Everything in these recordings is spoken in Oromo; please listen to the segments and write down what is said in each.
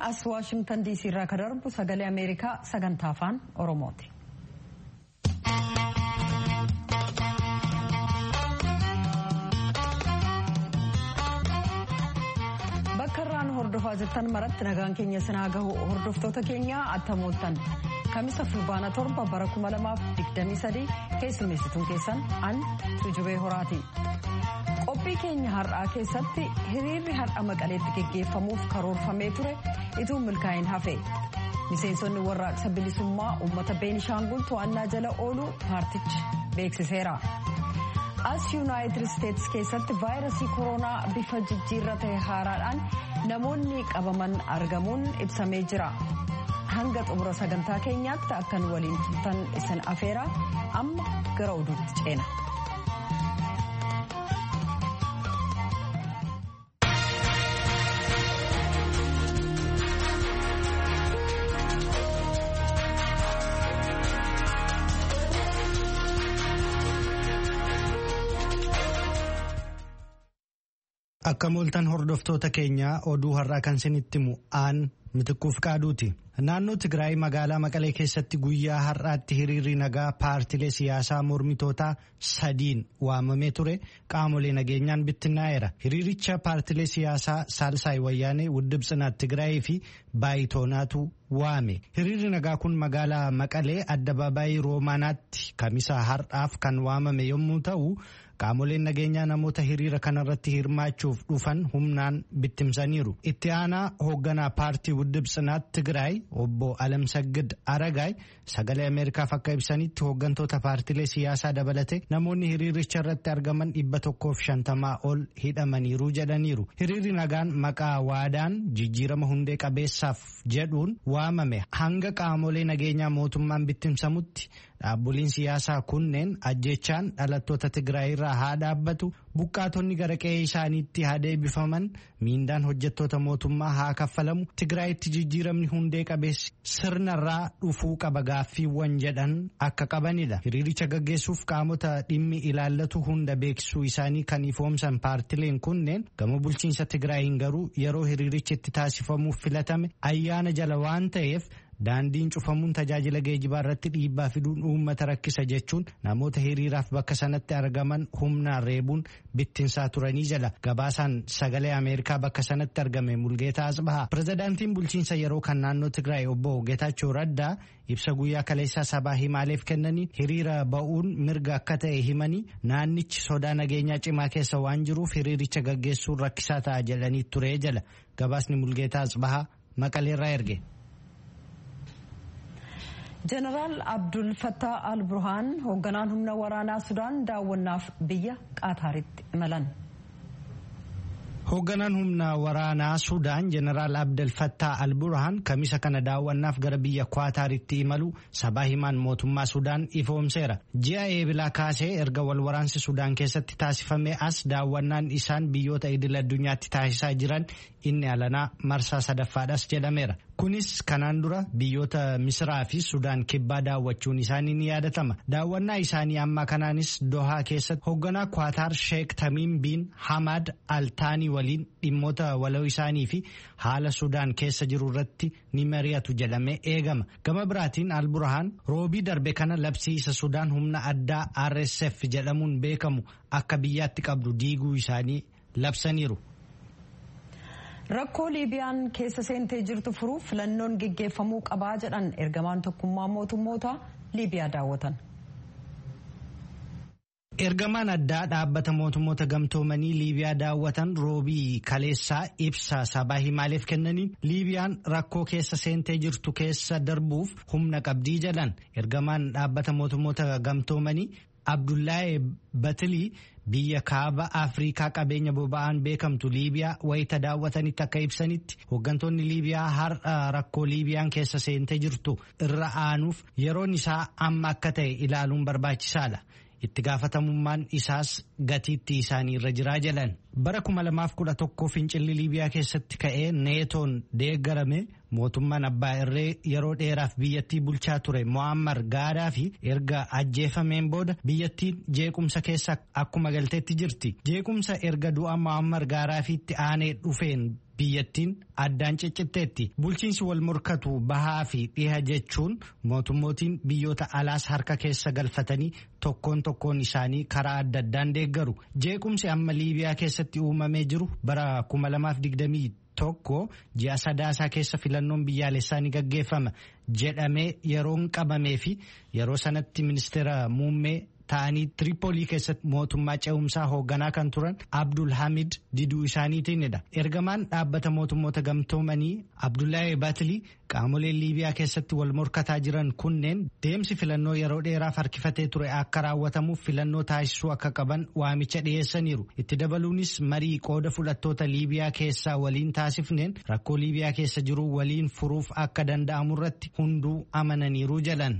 as waashingtan diisii irraa kan darbu sagalee ameerikaa sagantaa afaan oromooti. bakka irraan hordofaa jirtan maratti nagaan keenya sinaa gahu hordoftoota keenya attamooltan kamisa fulbaana torba bara 2023 keessummeessituun keessan an tujubee horaati. qophii keenya har'aa keessatti hiriirri har'a maqaleetti geggeeffamuuf karoorfamee ture ituu milkaa'in hafe miseensonni warraaqsa bilisummaa uummata beenishaangul to'annaa jala ooluu paartichi beeksiseera as yuunaayitid isteetsi keessatti vaayirasii koronaa bifa jijjiirra ta'e haaraadhaan namoonni qabaman argamuun ibsamee jira hanga xumura sagantaa keenyaatti akkan waliin turtan isin afeera amma gara oduutti ceena. Akka mooltan hordoftoota keenyaa oduu har'aa kan isinitti himu aan mitiquuf qaaduuti. Naannoo Tigraay magaalaa Maqalee keessatti guyyaa har'aatti hiriirri nagaa paartilee siyaasaa mormitootaa sadiin waamamee ture qaamolee nageenyaan bittinnaa'eera. Hiriiricha paartilee siyaasaa Saalsaay Wayyaanee Wuddib Tsinaat Tigraayii fi Baayitoonaatu waame. Hiriirri nagaa kun magaalaa Maqalee addabaabaayii Roomaanaatti kamisa har'aaf kan waamame yommuu ta'u. Qaamoleen nageenyaa namoota hiriira kanarratti hirmaachuuf dhufan humnaan bittimsaniiru. Itti aanaa hoogganaa paartii Wuddib Tsinaat Tigraay obbo Alamsaggid Aragaay sagalee Ameerikaaf akka ibsanitti hooggantoota paartilee siyaasaa dabalate namoonni hiriiricha irratti argaman dhibba tokkoof shantamaa ol hidhamaniiru jedhaniiru. Hiriirri nagaan maqaa waadaan jijjiirama hundee qabeessaaf jedhuun waamame hanga qaamolee nageenyaa mootummaan bittimsamutti. Dhaaboliin siyaasaa kunneen ajjechaan dhalattoota Tigraay irraa haa dhaabbatu buqqaatonni gara qe'ee isaaniitti haa deebifaman miindaan hojjettoota mootummaa haa kaffalamu Tigraayitti jijjiiramni hundee qabeessi sirnarraa dhufuu qaba gaaffiiwwan jedhan akka qabanidha. Hiriiricha gaggeessuuf qaamota dhimmi ilaallatu hunda beeksisuu isaanii kan ifoomsan paartileen kunneen gama bulchiinsa Tigraayiin garuu yeroo hiriirichi itti taasifamuuf filatame ayyaana jala waan ta'eef. Daandiin cufamuun tajaajila geejibaa irratti dhiibbaa fiduun uummata rakkisa jechuun namoota hiriiraaf bakka sanatti argaman humnaan reebuun bittinsaa turanii jala gabaasaan sagalee Ameerikaa bakka sanatti argame Mulgeetaa Asbahaa. Pirezidaantiin bulchiinsa yeroo kan naannoo Tigraay obbo Geetaachoo Raddaa ibsa guyyaa kaleessaa sabaa himaaleef kennanii hiriira ba'uun mirga akka ta'e himanii naannichi sodaa nageenyaa cimaa keessa waan jiruuf hiriiricha gaggeessuun rakkisaa ta'a jedhanii ture jala gabaasni Mulgeetaa Asbahaa maqaleerraa erge. jeneraal abdul fattaa al burhaan hoogganaan humna waraanaa sudaan daawwannaaf biyya qaataaritti imalan. Hoogganaan humna waraanaa Sudaan Jeneraal Abdel Fattah al-Burhaan kamisa kana daawwannaaf gara biyya Qaataaritti imalu sabaa himaan mootummaa Sudaan ifoomseera. Ji'a eebilaa kaasee erga wal waraansi Sudaan keessatti taasifame as daawwannaan isaan biyyoota idil addunyaatti taasisaa jiran inni alanaa marsaa sadaffaadhas jedhameera. Kunis kanaan dura biyyoota Misiraa fi Sudaan kibbaa daawwachuun isaanii ni yaadatama. Daawwannaa isaanii ammaa kanaanis Dohaa keessatti hoogganaa Qaataar Sheek Tamiim biin Hamad Altaanii waliin dhimmoota waloo isaanii fi haala Sudaan keessa jiru irratti ni mari'atu jedhamee eegama. Gama biraatiin Alburhaan roobii darbe kana labsiisa Sudaan humna addaa RSF jedhamuun beekamu akka biyyaatti qabdu diiguu isaanii labsaniiru. Rakkoo Liibiyaan keessa seentee jirtu furuuf filannoon geggeeffamuu qabaa jedhan ergamaan tokkummaa mootummoota Liibiyaa daawwatan. Ergamaan addaa dhaabbata mootummoota gamtoomanii Liibiyaa daawwatan roobii kaleessaa ibsa sabaa himaaleef kennaniin Liibiyaan rakkoo keessa seentee jirtu keessa darbuuf humna qabdii jedhan ergamaan dhaabbata mootummoota gamtoomanii Abdullahi Batilii biyya kaaba Afrikaa qabeenya boba'aan beekamtu Liibiyaa wayita daawwatanitti akka ibsanitti hooggantoonni Liibiyaa har'a rakkoo Liibiyaan keessa seentee jirtu irra aanuuf yeroon isaa amma akka ta'e ilaaluun barbaachisaadha. itti gaafatamummaan isaas gatiitti isaanii irra jiraa jedhan bara 2011 fincilli liibiyaa keessatti ka'ee neetoon deeggarame mootummaan abbaa irree yeroo dheeraaf biyyattii bulchaa ture mo'ammar gaadaa fi erga ajjeefameen booda biyyattiin jeequmsa keessa akkuma galteetti jirti jeequmsa erga du'a mo'ammar gaadaa fi itti aanee dhufeen biyyattiin addaan ciccitteetti bulchiinsi wal morkatu bahaa fi dhiha jechuun mootummootiin biyyoota alaas harka keessa galfatanii tokkoon tokkoon isaanii karaa adda addaan deeggaru jeequmsi amma liibiyaa keessatti uumamee jiru bara 2020 tokko ji'a sadaasaa keessa filannoon biyyaalessaa ni gaggeeffama jedhamee yeroon qabamee fi yeroo sanatti ministeera muummee ta'anii tiripoolii keessatti mootummaa ce'umsaa hoogganaa kan turan abdul hamid diduu isaaniitiinidha ergamaan dhaabbata mootummoota gamtoomanii abdullahi batilii qaamoleen liibiyaa keessatti wal morkataa jiran kunneen deemsi filannoo yeroo dheeraaf harkifatee ture akka raawwatamuuf filannoo taasisuu akka qaban waamicha dhiyeessaniiru itti dabaluunis marii qooda fudhattoota liibiyaa keessaa waliin taasifneen rakkoo liibiyaa keessa jiru waliin furuuf akka danda'amu irratti hunduu amananiiru jedhan.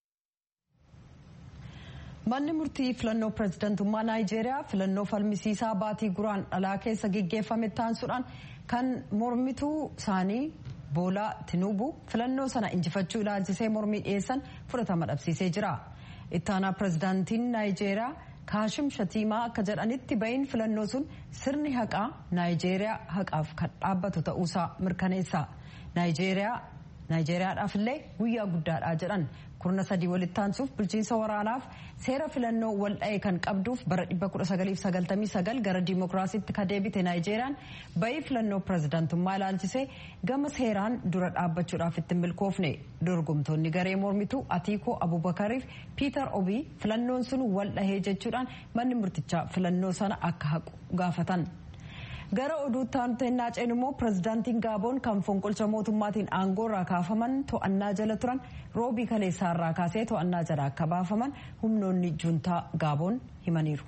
manni murtii filannoo pirezidantummaa naayijeeriyaa filannoo falmisiisaa baatii guraan dhalaa keessa geggeeffame taansuudhaan kan mormituu isaanii boolaa tinuubu filannoo sana injifachuu ilaalchisee mormii dhiyeessan fudhatama dhabsiisee jira ittaanaa pirezidaantiin naayijeeriyaa kaashim shatiimaa akka jedhanitti ba'iin filannoo sun sirni haqaa naayijeeriyaa haqaaf kan dhaabbatu ta'uusaa mirkaneessa naayijeeriyaadhaaf illee guyyaa guddaadha jedhan kurna sadii walitti aansuuf bulchiinsa waraanaaf seera filannoo wal dha'e kan qabduuf bara 1999 gara diimokiraasiitti ka deebite naayijeeriyaan ba'ii filannoo pirezidaantummaa ilaalchisee gama seeraan dura dhaabbachuudhaaf itti milkoofne dorgomtoonni garee mormituu atiikoo abubakariif piitar obii filannoon sun wal dhahee jechuudhaan manni murtichaa filannoo sana akka haqu gaafatan. gara oduutti aanuteennaa ceen immoo pirezidaantiin gaaboon kan fonqolcha mootummaatiin aangoo irraa kaafaman to'annaa jala turan roobii kaleessaa irraa kaasee to'annaa jala akka baafaman humnoonni juuntaa gaaboon himaniiru.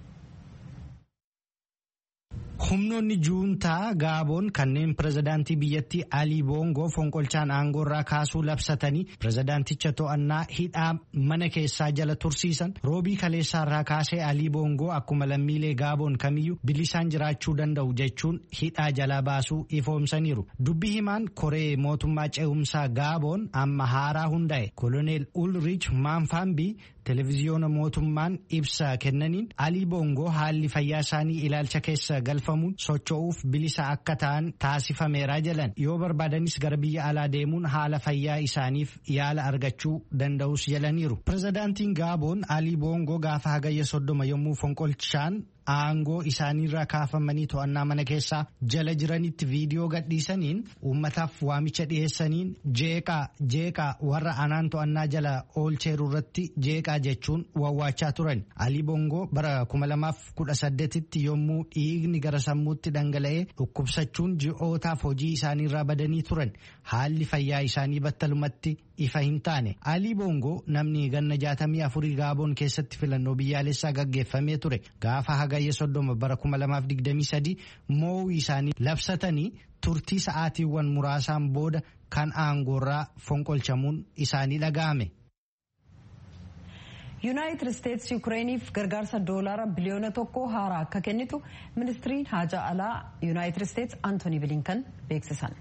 humnoonni juuntaa gaaboon kanneen pirezidaantii biyyattii alii boongoo fonqolchaan aangoo irraa kaasuu labsatanii pirezidaanticha to'annaa hidhaa mana keessaa jala tursiisan roobii kaleessaa irraa kaasee alii boongoo akkuma lammiilee gaaboon kamiyyuu bilisaan jiraachuu danda'u jechuun hidhaa jala baasuu ifoomsaniiru dubbii himaan koree mootummaa ce'umsaa gaaboon amma haaraa hundaa'e koloneel ulrich maanfaambii televiziyoona mootummaan ibsa kennaniin alii boongoo haalli fayyaa isaanii ilaalcha keessa galfamuun socho'uuf bilisa akka ta'an taasifameera jedhan yoo barbaadanis gara biyya alaa deemuun haala fayyaa isaaniif yaala argachuu danda'us jedhaniiru pirezidaantiin gaaboon alii boongoo gaafa hagayya soddoma yommuu fonqolchaan aangoo isaaniirraa kaafamanii to'annaa mana keessaa jala jiranitti viidiyoo gadhiisaniin uummataaf waamicha dhiyeessaniin jeeqaa jeeqaa warra anaan to'annaa jala oolcheeru irratti jeeqaa jechuun wawwaachaa turan alii boongoo bara 2018tti yommuu dhiigni gara sammuutti dhangala'ee dhukkubsachuun ji'ootaaf hojii isaaniirraa badanii turan haalli fayyaa isaanii battalumatti ifa hin taane alii boongoo namni ganna jaatamii afurii gaaboon keessatti filannoo biyyaalessaa gaggeeffamee ture gaafa hagayya soddoma bara 2023 mo'uu isaanii labsatanii turtii sa'aatiiwwan muraasaan booda kan aangoorraa fonqolchamuun isaanii dhaga'ame. yuunaayitid isteetsi yukireeniif gargaarsa doolaara biliyoona tokko haaraa akka kennitu ministiriin haajaa alaa yuunaayitid isteetsi antooni bilinkan beeksisan.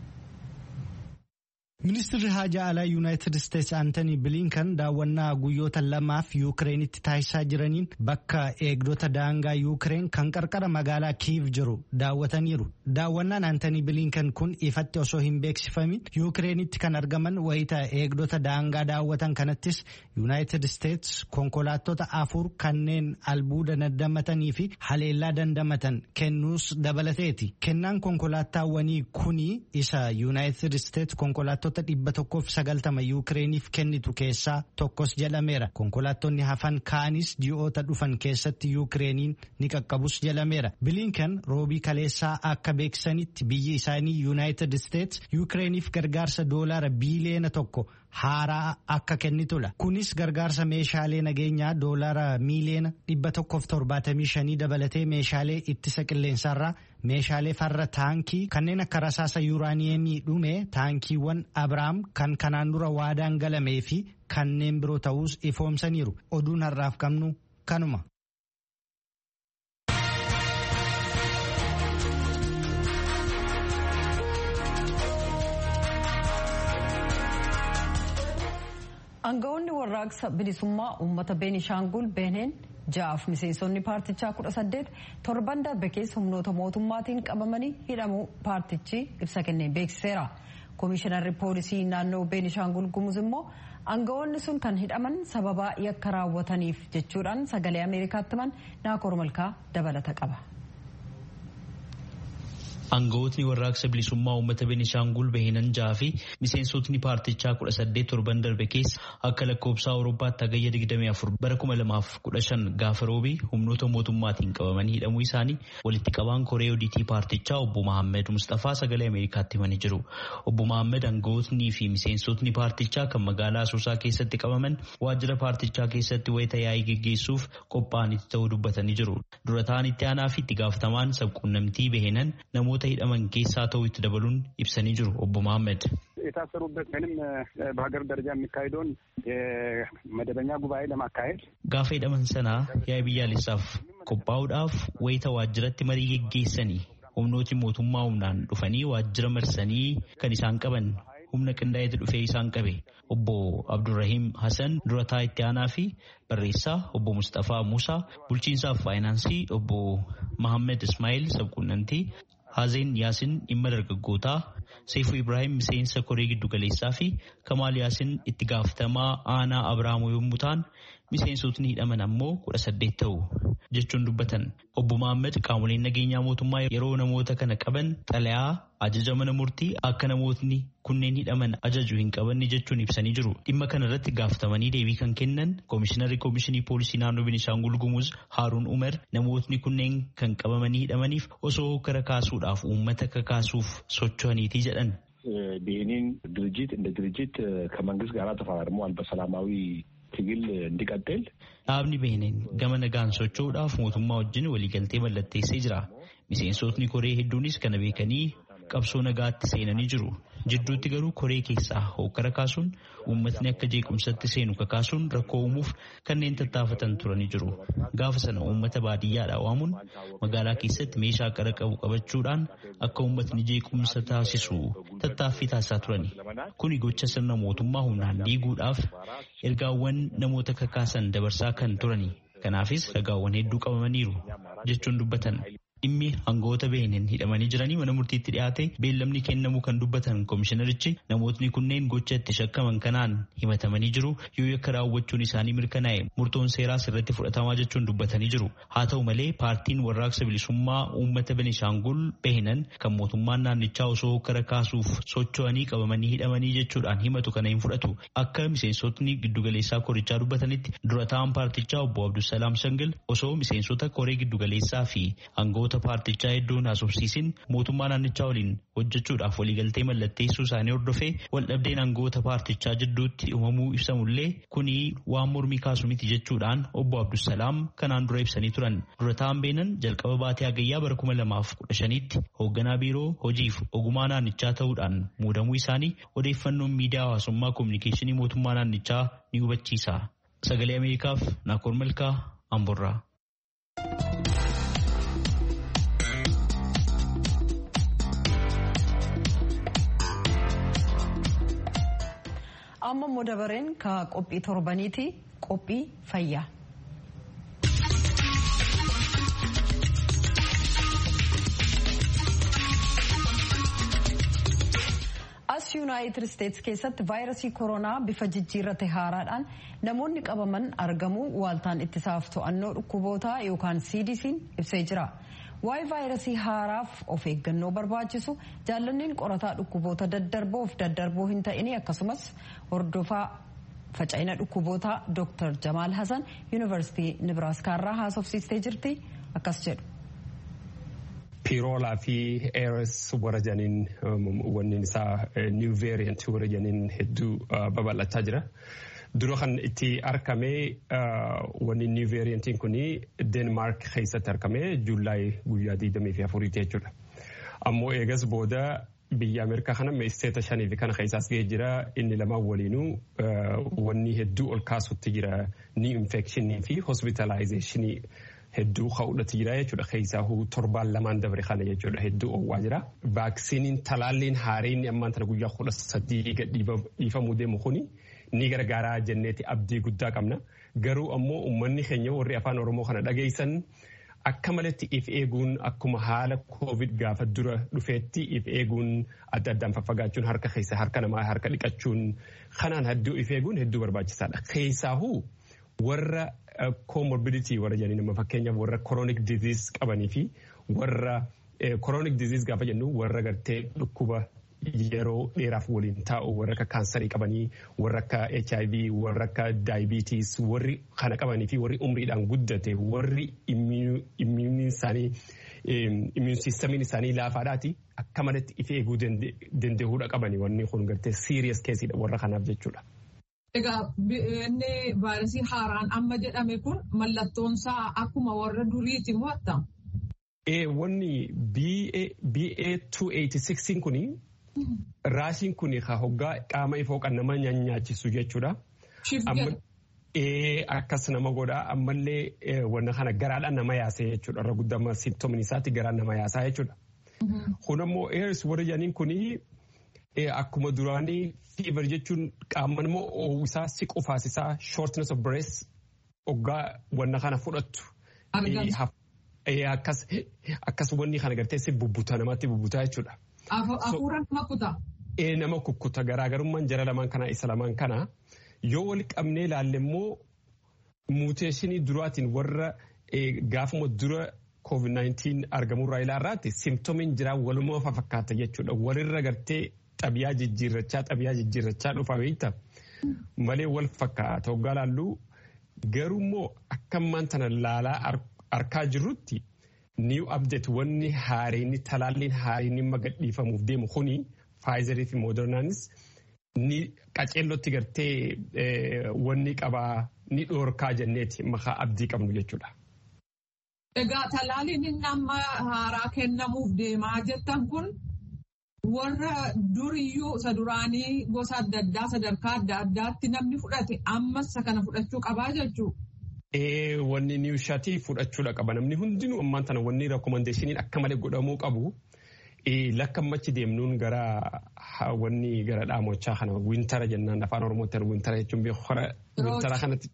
ministirri haajaa alaa yuunaayitid isteetsi antoni bilinkan daawwannaa guyyoota lamaaf yuukireenitti taasisaa jiraniin bakka eegdota daangaa yuukireen kan qarqara magaalaa kiiv jiru daawwataniiru daawwannaan antoni bilinkan kun ifatti osoo hin beeksifamin yuukireenitti kan argaman wayita eegdota daangaa daawwatan kanattis yuunaayitid isteetsi konkolaattota afur kanneen albuuda dandamatanii fi haleellaa dandamatan kennuus dabalateeti kennaan konkolaataawwanii kuni isa yuunaayitid isteetsi konkolaattota dhibba tokkoof sagaltama yuukireeniif kennitu keessaa tokkos jedhameera konkolaattonni hafan kaanis ji'oota dhufan keessatti yuukireeniin ni qaqqabus jedhameera bilinkan roobii kaleessaa akka beeksisanitti biyyi isaanii yuunaayitid isteetsi yuukireeniif gargaarsa doolaara biiliyeena tokko haaraa akka kennitudha kunis gargaarsa meeshaalee nageenyaa doolaara miiliyeena dhibba tokkoof torbaatamii shanii dabalatee meeshaalee ittisa qilleensaarraa meeshaalee farra taankii kanneen akka rasaasa yuuraaniyeemii dhume taankiiwwan abrahaam kan kanaan dura waadaan galamee fi kanneen biroo ta'uus ifoomsaniiru oduun har'aaf qabnu kanuma. Aangawoonni warraaqsa bilisummaa uummata Beenishaangul Beeneen ja'aaf miseensonni paartichaa kudha saddeet torban darbe keessa humnoota mootummaatiin qabamanii hidhamuu paartichi ibsa kenneen beeksiseera. Komishinarri poolisii naannoo Beenishaangul Gumuz immoo aangawoonni sun kan hidhaman sababaa yakka raawwataniif jechuudhaan sagalee Ameerikaatti himan Naakoor Malkaa dabalata qaba. Aangawootni warraaqsa bilisummaa uummata Beenishaangul Bahinan jaha fi miseensotni paartichaa kudha saddeet torban darbe keessa akka lakkoobsa Awurooppaatti hagayya 24 bara 2015 gaafa roobii humnoota mootummaatiin qabamanii hidhamuu isaanii walitti qabaan koree odiitii paartichaa obbo Mahammed Mustafaa sagalee Ameerikaatti himanii jiru. Obbo Mahammed aangawootnii fi miseensotni paartichaa kan magaalaa Asoosaa keessatti qabaman waajjira paartichaa keessatti wayita yaa'ii geggeessuuf qophaa'anitti ta'uu dubbatanii jiru. Dura ta'an itti aanaa fi itti gaafatamaan sabquunnamtii Bahinan namoota hidhaman keessaa ta'uu itti dabaluun ibsanii jiru obbo Mahammed. የታሰሩበት ወይም በሀገር ደረጃ የሚካሄደውን የመደበኛ ጉባኤ ለማካሄድ ጋፋ hidhaman sana yaa'ii biyyaalessaaf qophaa'uudhaaf wayita waajjiratti marii geggeessanii humnooti mootummaa humnaan dhufanii waajjira marsanii kan isaan qaban humna qindaa'eetu dhufee isaan qabe obbo Abdurrahiim Hassan durataa itti aanaa fi barreessaa obbo Mustafaa Muusaa bulchiinsaaf faayinaansii obbo Mahammed Ismaa'il sabquunnamtii Haazeen Yaasin dhimma dargaggootaa Seefuu Ibrahim miseensa koree giddugaleessaa fi Kamaal Yaasin itti gaafatamaa aanaa Abraamoo yommuu ta'an miseensotni hidhaman ammoo kudha saddeet ta'u jechuun dubbatan. Obbo Mahammed qaamoleen nageenyaa mootummaa yeroo namoota kana qaban xalayaa ajaja mana murtii akka namootni kunneen hidhaman ajaju hin qabanne jechuun ibsanii jiru. Dhimma kana irratti gaafatamanii deebii kan kennan Koomishinarri Koomishinii Poolisii Naannoo Beenishaangul Gumuz Haaruun Umar namootni kunneen kan qabamanii hidhamaniif osoo kara kaasuudhaaf uummata kakaasuuf socho'aniiti jedhan. ብሄኒን ድርጅት እንደ ድርጅት ከመንግስት ጋር ተፈራርመዋል በሰላማዊ ትግል እንዲቀጥል dhaabni beeneen gama nagaan socho'uudhaaf mootummaa wajjin waliigaltee mallatteessee jira miseensotni koree hedduunis kana beekanii qabsoo nagaatti seenanii jiru jidduutti garuu koree keessaa hokkara kaasuun uummatni akka jeequmsatti seenu kakaasuun rakkoo uumuuf kanneen tattaafatan turanii jiru gaafa sana uummata baadiyyaadhaa waamuun magaalaa keessatti meeshaa qara qabu qabachuudhaan akka uummatni jeequmsa taasisu tattaaffii taasisaa turani kuni gocha sirna mootummaa humnaan diiguudhaaf ergaawwan namoota kakaasan dabarsaa kan turani kanaafis ragaawwan hedduu qabamaniiru jechuun dubbatan. dhimmi aangawoota beeneen hidhamanii jiranii mana murtiitti dhiyaate beellamni kennamuu kan dubbatan koomishinarichi namootni kunneen gocha itti shakkaman kanaan himatamanii jiru yoo yakka raawwachuun isaanii mirkanaa'e murtoon seeraas irratti fudhatamaa jechuun dubbatanii jiru haa ta'u malee paartiin warraaqsa bilisummaa uummata benishaangul behinan kan mootummaan naannichaa osoo kara kaasuuf socho'anii qabamanii hidhamanii jechuudhaan himatu kana hin fudhatu akka miseensotni giddugaleessaa korichaa dubbatanitti dura ta'an paartichaa obbo Abdusalaam Shangil osoo miseensota koree giddugaleessaa fi aangawoota paartichaa hedduun haasofsiisin mootummaa naannichaa waliin hojjechuudhaaf waliigaltee mallatteessuu isaanii hordofee waldhabdeen aangawoota paartichaa jidduutti uumamuu ibsamullee kuni waan mormii kaasu miti jechuudhaan obbo Abdusalaam kanaan dura ibsanii turan dura ta'an beenan jalqaba baatee hagayyaa bara kuma lamaaf kudha shaniitti hoogganaa biiroo hojiif ogumaa naannichaa ta'uudhaan muudamuu isaanii odeeffannoon miidiyaa hawaasummaa koominikeeshinii mootummaa naannichaa ni hubachiisa. Sagalee Ameerikaaf Naakoor Malkaa Amborraa. amma immoo dabareen ka qophii torbaniiti qophii fayyaa. as yuunaayitid isteetsi keessatti vaayirasii koronaa bifa jijjiirrate haaraadhaan namoonni qabaman argamu waaltaan ittisaaf to'annoo dhukkubootaa yookaan cdc'n ibsee jira. waa'ee vaayirasii haaraaf of eeggannoo barbaachisu jaallanneen qorataa dhukkuboota daddarboof daddarboo hin ta'ini akkasumas hordofaa faca'ina dhukkubootaa Dr. Jamaal Hasan yuunivarsiitii Nibraaskaarraa haasofsiistee jirti akkas jedhu. Piroolaa fi ARS warra janiin wanni isaa new variant warra janiin hedduu babal'achaa jira. Dura kan itti argame wanni new variantiin kun Denmark keessatti argame Juulaay guyyaa 24 jechuudha. Ammoo eegas booda biyya Ameerikaa kana isteeta shanii fi kana keessaas gahee jira inni lamaan waliinuu wanni hedduu ol kaasutti jira ni infekshinii fi hospitalizeeshinii hedduu ka'uudhatti jira jechuudha keessaa torbaan lamaan dabre kana jechuudha hedduu oowwaa jira. Vaaksiniin talaalliin haareen ammaan tana guyyaa kudha sadii dhiifamuu deemu kuni ni gargaaraa jenneeti abdii guddaa qabna. Garuu ammoo uummanni keenya warri afaan Oromoo kana dhageessan akka malatti if eeguun akkuma haala koovid gaafa dura dhufeetti if eeguun adda addaan faffagaachuun harka keessa harka namaa harka dhiqachuun kanaan hedduu if eeguun hedduu barbaachisaadha. Keessaahuu warra comorbidity warra jedhanii nama fakkeenyaaf warra chronic disease qabanii fi warra chronic disease gaafa jennu warra gartee dhukkuba yeroo dheeraaf waliin taa'u warra akka kaansarii qabanii warra akka HIV warra akka daayibiitiis warri kana qabanii fi warri umriidhaan guddate warri immuun isaanii immuun siistamiin isaanii laafaadhaati akka malatti if eeguu danda'uudha qabanii wanni kun gartee siiriyas keessiidha warra kanaaf jechuudha. Egaa inni vaayirasii haaraan amma jedhame kun mallattoonsaa akkuma warra duriiti moo attam? Wanni BA286 kuni raashiin kuni hoggaa qaama ifoo kan nama nyaachisu jechuudha. Akkas nama godhaa ammallee wanna kana garaadhaan nama yaasee jechuudha. Irra guddama simptomin isaatti garaan nama yaasaa jechuudha. Kun ammoo eers warra jedhaniin kuni akkuma duraanii fever jechuun qaama immoo oowwisaa siqu faasisaa shortness of breath hoggaa wanna kana fudhattu. Akkas wanni kana gartee si bubbuta namatti bubbutaa jechuudha. Hafuura nama kutaa. Nama kukkuta garaagarummaan jara lamaan kana isa lamaan kana yoo wal qabnee ilaalle immoo muuteeshinii duraatiin warra gaafuma dura COVID-19 argamurraa ilaarraatti simptomiin jiraa walumaa fakkaata jechuudha. Walirra gartee xabiyaa jijjiirrachaa xabiyaa jijjiirrachaa dhufa beekta. Malee wal fakkaata hoggaa laalluu garuu immoo akka ammaan tana laalaa arkaa jirrutti new update wanni haareenni talaalliin haareenni magadhiifamuuf deemu kuni faayizarii fi moodernaanis ni qaceellotti gartee wanni qabaa ni dhoorkaa jenneeti maqaa abdii qabnu jechuudha. Egaa talaalliin inni amma haaraa kennamuuf deemaa jettan kun warra duriyyuu isa duraanii gosa adda addaa sadarkaa adda addaatti namni fudhate ammas isa kana fudhachuu qabaa jechuudha. Wanni niwushatii fudhachuudha qaba. Namni hundinuu ammaan tana wanni reekomandeeshiniin akka malee godhamuu qabu. Lakka ammachi deemnuun gara wanni gara dhaamochaa kana wintara jennaan afaan oromootti wintara jechuun beekora wintara kanatti.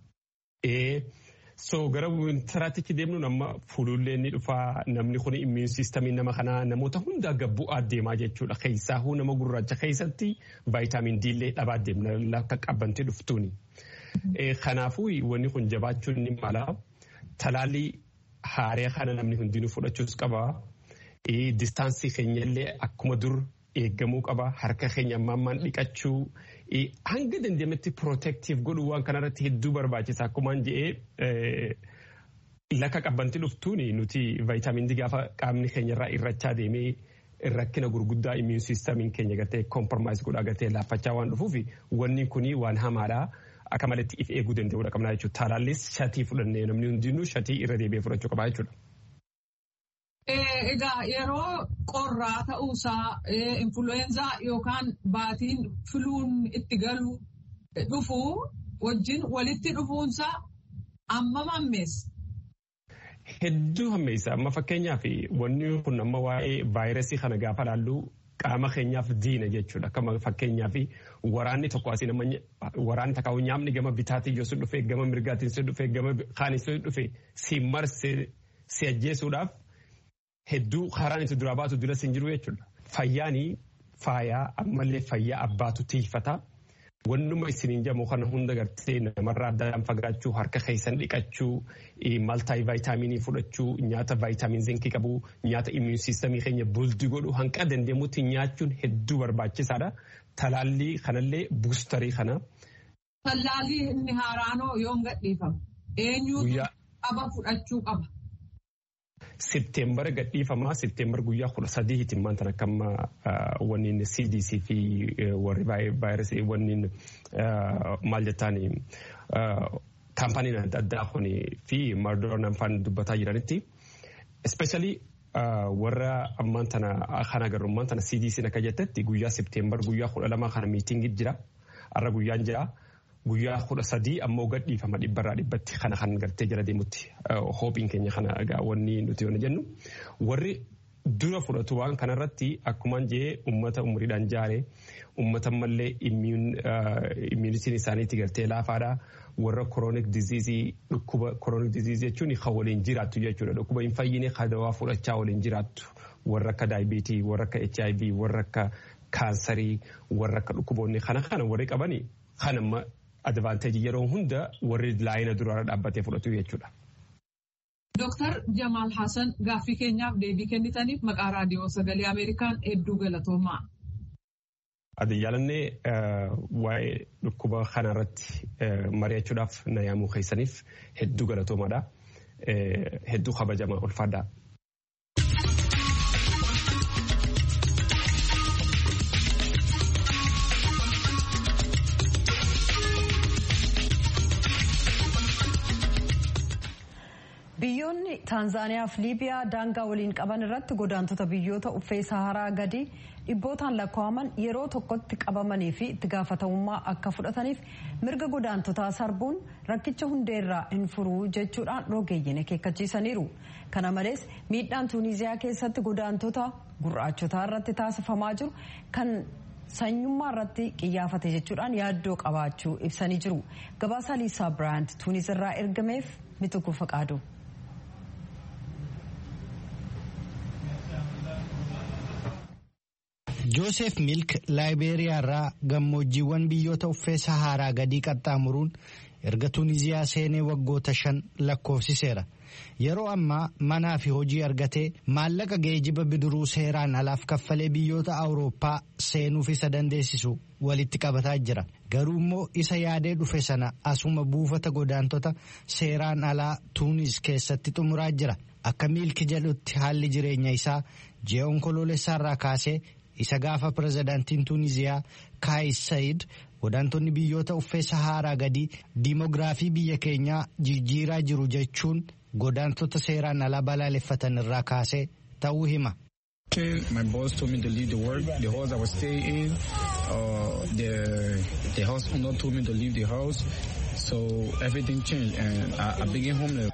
So gara wintaraatti deemnuun amma fuulullee ni dhufaa namni kun immuun siistamii nama kanaa namoota hundaa gabbu'aa deemaa jechuudha. Keessaahuu nama gurraacha keessatti vaayitaamin D illee dhabaa deemna lakka qabbantii dhuftuuni. Kanaafuu wanni kun jabaachuun ni mala. Talaallii haaree kana namni hundinuu fudhachuus qaba. Distaansii keenyallee akkuma dur eeggamuu qaba. Harka keenya ammaan dhiqachuu. Hanga dandeemetti protective godhuu waan kanarratti hedduu barbaachisa. Akkuma jedhee lakka qabbantii dhuftuun nuti vaayitaamin D gaafa qaamni keenyarraa irrachaa deemee rakkina gurguddaa immuun siistamiin keenya gartee kompromaayis godhaa gartee laaffachaa waan dhufuuf wanni kuni waan hamaadha. Akka malatti if eeguu danda'uudha qabna jechuudha. Talaallis shatii fudhannee namni hundinuu shatii irra deebi'ee fudhachuu qabaa jechuudha. Egaa yeroo qorraa ta'uusaa influweenzaa yookaan baatiin filuun itti galu dhufuu wajjin walitti dhufuunsaa amma hammeessa. Hedduu hammeessa. Amma fakkeenyaaf wanni kun amma waa'ee vaayirasii kana gaafa laallu qaama keenyaaf diina jechuudha. Akkuma fakkeenyaaf waraanni tokko asiin amma waraanni takkaa'u nyaamni gama bitaatiin yoo si dhufee gama mirgaatiin si dhufee gama kaanin si dhufee si marse si ajjeesuudhaaf hedduu karaan itti duraa baatu dura sin jiru jechuudha. Fayyaanii faayaa ammallee fayyaa abbaatu tiifata. Wannuma isiniin jedhamu kana hunda gartee namarraa addaan fagaachuu harka keessan dhiqachuu maltaayii vaayitaaminii fudhachuu nyaata vaayitaamin zinkii qabu nyaata immuun siistamii keenya buldi godhu hanqa dandeemutti nyaachuun hedduu barbaachisaadha. Talaallii kanallee buustarii kana. Talaallii inni haaraanoo yoom gadhiifama? Eenyuutu qaba fudhachuu qaba? Septeembara gadhiifamaa Septeembar guyyaa kudha sadiitiin maanta akkamma wanniin CDC fi warri vaayirasii wanniin maal jettaan kaampaniin adda addaa kun fi mardoonaan faan dubbataa jiranitti. Especially warra ammaan tana kan agarru ammaan tana CDC akka jettetti guyyaa Septeembar guyyaa kudha lamaa kana miitingii jira. Har'a guyyaan jira. Guyyaa kudha sadii ammoo gadhiifama dhibbarraa dhibbatti kana kan gartee jala deemutti hoopiin keenya kana egaa wanni nuti yoo jennu warri dura fudhatu waan kanarratti akkuman jee ummata umriidhaan jaare ummata mallee immuunitiin isaaniitti galtee laafaadha warra koroonik diziizii dhukkuba koroonik diziizii jechuun kan waliin jiraattu jechuudha dhukkuba hin fayyine kan dawaa fudhachaa waliin jiraattu warra akka daayibiitii warra akka HIV warra akka kaansarii warra akka dhukkuboonni kana kana warri qabani kan amma advaanteejii yeroo hunda warri laayina duraarra dhaabbatee fudhatu jechuudha. Dooktar Jamaal Hassan gaaffii keenyaaf deebii kennitaniif maqaa raadiyoo sagalee Ameerikaan hedduu galatoomaa. Ati jaalannee waa'ee dhukkuba kanarratti mari'achuudhaaf na yaamuu keessaniif hedduu galatoomaadha. Hedduu kabajamaa ulfaadhaa. biyyoonni taanzaaniyaa fi liibiyaa daangaa waliin qaban irratti godaantota biyyoota uffee saharaa gadi dhibbootaan lakkaa'aman yeroo tokkotti qabamanii fi itti gaafatamummaa akka fudhataniif mirga godaantotaa sarbuun rakkicha hundeerraa hin furuu jechuudhaan rogeeyyiin akeekkachiisaniiru kana malees miidhaan tuuniziyaa keessatti godaantota gurraachotaa irratti taasifamaa jiru kan sanyummaa irratti qiyyaafate jechuudhaan yaaddoo qabaachuu ibsanii jiru gabaasaa liisaa biraant tuunis irraa ergameef mituku faqaadu. joosef milk laayibeeriyaa irraa gammoojjiiwwan biyyoota uffee saharaa gadii qaxxaamuruun erga tuuniziyaa seenee waggoota shan lakkoofsiseera yeroo ammaa manaa fi hojii argatee maallaqa geejiba bidiruu seeraan alaaf kaffalee biyyoota awurooppaa seenuuf isa dandeessisu walitti qabataa jira garuu immoo isa yaadee dhufe sana asuma buufata godaantota seeraan alaa tuunis keessatti xumuraa jira akka miilki jedhutti haalli jireenya isaa ji'a onkoloolessaarraa kaasee isa gaafa pirezidaantiin tuuniziyaa kaayis sayid godaantonni biyyoota uffee saharaa gadii diimoogiraafii biyya keenyaa jijjiiraa jiru jechuun godaantota seeraan alaa balaaleffatan irraa kaasee ta'uu hima. My boss told me to leave the work, the house I was staying in. Uh, the the house owner told me to leave the house. So everything changed and I, I became homeless.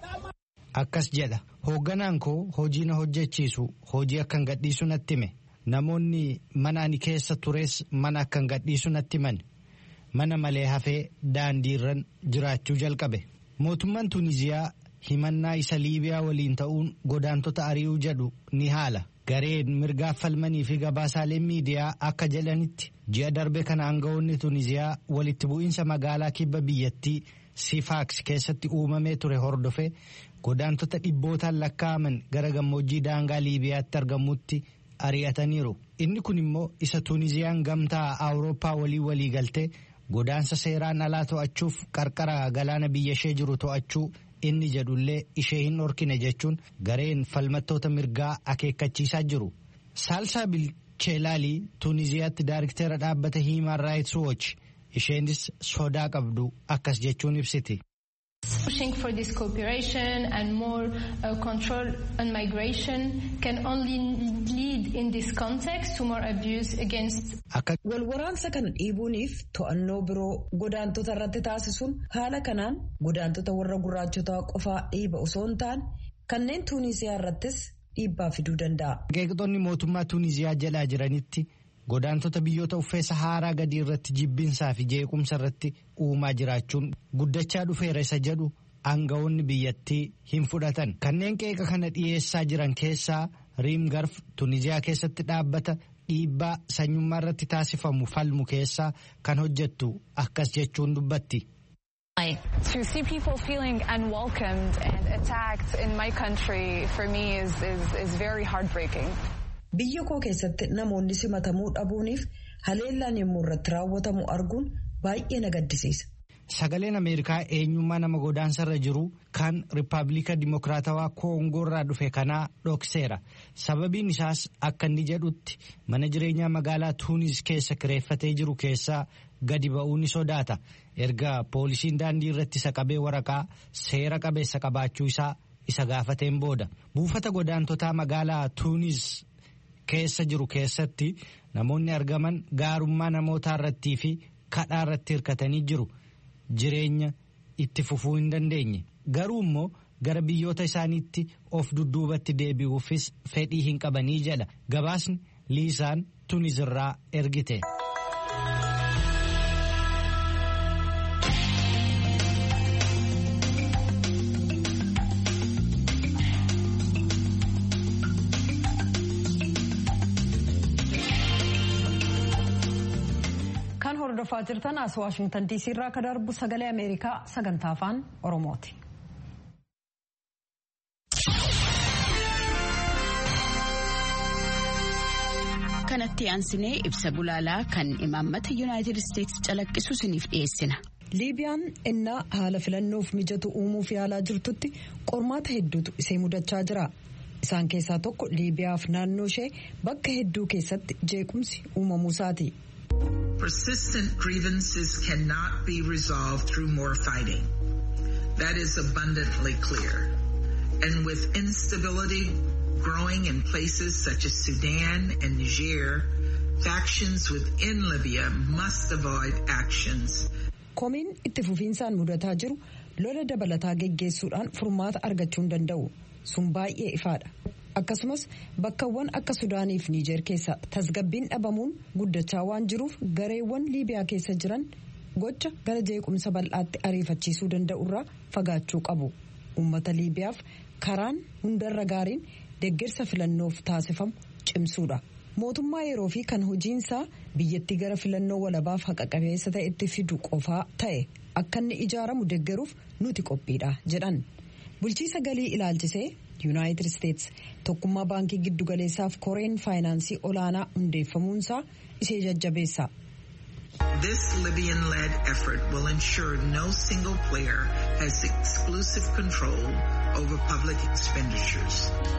Akkas jedha hoogganaan koo hojii na hojjechiisu hojii akkan gadhiisu natti hime namoonni mana ani keessa tures mana akkan gadhiisu natti himan mana malee hafee daandiirran jiraachuu jalqabe mootummaan tuuniziyaa himannaa isa liibiyaa waliin ta'uun godaantota ari'uu jedhu ni haala gareen mirgaaf falmanii fi gabaasaaleen miidiyaa akka jedhanitti ji'a darbe kana aangawoonni tuuniziyaa walitti bu'iinsa magaalaa kibba biyyattii sifaaks keessatti uumamee ture hordofe godaantota dhibbootaan lakkaa'aman gara gammoojjii daangaa liibiyaatti argamutti ari'ataniiru inni kun immoo isa tuuniziyaan gamtaa awurooppaa walii walii galtee godaansa seeraan alaa to'achuuf qarqara galaana biyya ishee jiru to'achuu inni jedhullee ishee hin dhorkine jechuun gareen falmattoota mirgaa akeekkachiisaa jiru saalsaa bilcheelaalii tuuniziyaatti daariktera dhaabbata hiimaan raayits wooch isheenis sodaa qabdu akkas jechuun ibsiti. Pushing for this cooperation and more uh, control on migration can only lead in this context to more abuse against. Walwaraansa kana dhiibuuniif to'annoo biroo godaantota irratti taasisuun haala kanaan godaantota warra gurraachotaa qofaa dhiiba osoo hin taane kanneen tuuniziyaa irrattis dhiibbaa fiduu danda'a. Qeeqxoonni mootummaa tuuniziyaa jalaa jiranitti godaantota biyyoota uffee saharaa gadii irratti jibbinsaa fi jeequmsa irratti uumaa jiraachuun guddachaa dhufeera isa jedhu aangawoonni biyyattii hin fudhatan kanneen qeeqa kana dhiyeessaa jiran keessaa riimgarf tuuniziyaa keessatti dhaabbata dhiibbaa sanyummaa irratti taasifamu falmu keessaa kan hojjettu akkas jechuun dubbatti. To see people feeling unwelcomed and attacked in my country for me is, is, is very heartbreaking. Biyya koo keessatti namoonni simatamuu dhabuuniif haleellaan yommuu irratti raawwatamu arguun baay'ee na gaddisiisa. Sagaleen Ameerikaa eenyummaa nama godaansarra jiru kan Rippaabilika Dimokiraatawaa Koongoo irraa dhufe kanaa dhokseera. Sababiin isaas akka inni jedhutti mana jireenyaa magaalaa Tuunis keessa kireeffatee jiru keessaa gadi ba'uu ni sodaata. Erga poolisiin daandii irratti isa qabee waraqaa seera qabeessa qabaachuu isaa isa gaafateen booda. Buufata godaantotaa magaalaa Tuunis keessa jiru keessatti namoonni argaman gaarummaa namootaa irrattii fi kadhaa irratti hirkatanii jiru. Jireenya itti fufuu hin dandeenye garuu immoo gara biyyoota isaaniitti of dudduubatti deebi'uufis fedhii hin qabanii jedha gabaasni liisaan tunizirraa ergite. kan hordofaa jirtan as waashingtan diisii irraa akka darbu sagalee ameerikaa sagantaa afaan oromooti. kanatti aansinee ibsa gulaalaa kan imaammata yuunaayitid isteetsi calaqqisu isiniif dhiyeessina. liibiyaan innaa haala filannoof mijatu uumuuf yaalaa jirtutti qormaata hedduutu isee mudachaa jira. isaan keessaa tokko liibiyaaf naannoo ishee bakka hedduu keessatti jeequmsi uumamuusaati. Persistent grievances cannot be resolved through more fighting. That is abundantly clear. And with instability growing in places such as Sudan and Niger, factions within Libya must avoid actions. Komiin itti fufiinsaan mudataa jiru lola dabalataa geggeessuudhaan furmaata argachuu hin danda'u. Sun baay'ee ifaadha. akkasumas bakkawwan akka sudaaniif niijeer keessa tasgabbiin dhabamuun guddachaa waan jiruuf gareewwan liibiyaa keessa jiran gocha gara jeequmsa bal'aatti ariifachiisuu danda'urraa fagaachuu qabu uummata liibiyaaf karaan hundarra gaariin deeggarsa filannoof taasifamu cimsuudha mootummaa yeroo fi kan hojiinsaa biyyattii gara filannoo walabaaf haqa qabeessa ta'etti fidu qofaa ta'e akka inni ijaaramu deeggaruuf nuti qophiidha jedhan bulchiisa galii ilaalchisee yuunaayitid isteets tokkummaa baankii giddugaleessaaf koreen faayinaansii olaanaa hundeeffamuunsaa ishee jajjabeessa. This Libyan-led effort will ensure no single player has exclusive control over public expenditures.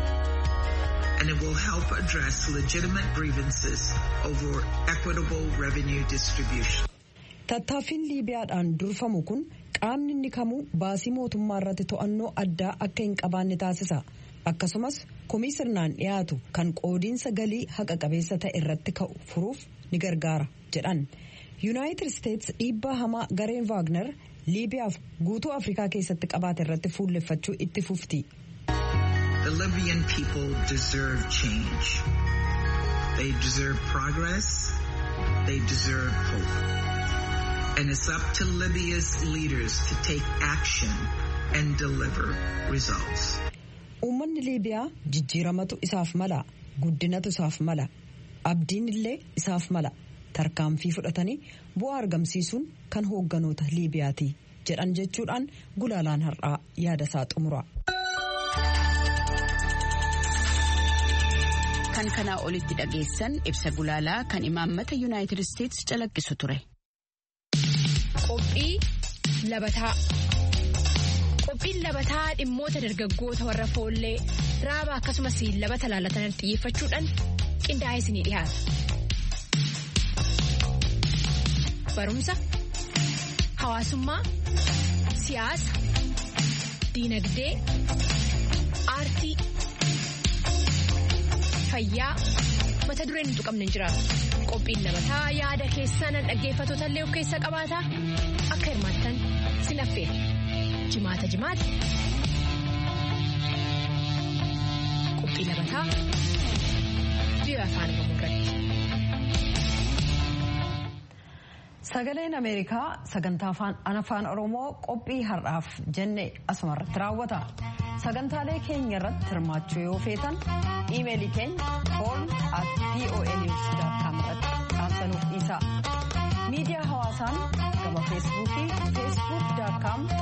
And it will help address legitimate grievances over equitable revenue distribution. Tattaaffiin Liibiyaadhaan durfamu kun qaamni inni kamuu baasii mootummaa irratti to'annoo addaa akka hin qabaanne taasisa. Akkasumas komii sirnaan dhiyaatu kan qoodiinsa galii haqa qabeessa ta'e irratti ka'u furuuf ni gargaara jedhan. Yuunaayitid Isteets dhiibbaa hamaa gareen Vaagner Liibiyaaf guutuu Afrikaa keessatti qabaate irratti fuulleffachuu itti fufti. The Libyan people deserve change. They deserve progress. They deserve hope. And it's up to Libya's leaders to take action and deliver results. Uummanni Liibiyaa jijjiiramatu isaaf mala, guddinatu isaaf mala, abdiin illee isaaf mala. Tarkaanfii fudhatanii bu'aa argamsiisuun kan hoogganoota Liibiyaati jedhan jechuudhaan gulaalaan har'aa yaada isaa xumura. Kan kanaa olitti dhageessan ibsa gulaalaa kan imaammata Yuunaayitid Isteets calaqqisu ture. Qophii labataa. Qophiin labataa dhimmoota dargaggoota warra foollee raaba akkasumas labata laalatan xiyyeeffachuudhaan qindaa'ee isinii dhiyaata. Barumsa, hawaasummaa, siyaasa, diinagdee, aartii, fayyaa mata dureen nuti qabne jira. Qophiin labataa yaada keessan dhaggeeffattoota illee of keessaa qabaata akka hirmaattan sin affeera. Jimaata jimaata. Qophii labataa biyya afaan Oromoo irratti. Sagaleen Ameerikaa sagantaa afaan Oromoo qophii har'aaf jenne asumarratti raawwata. Sagantaalee keenya irratti hirmaachuu yoo feetan iimeelii keenya horn at voanews.com irratti dhaamsanuuf dhiisa. Miidiyaa hawaasaan gama feesbuukii feesbuuk.com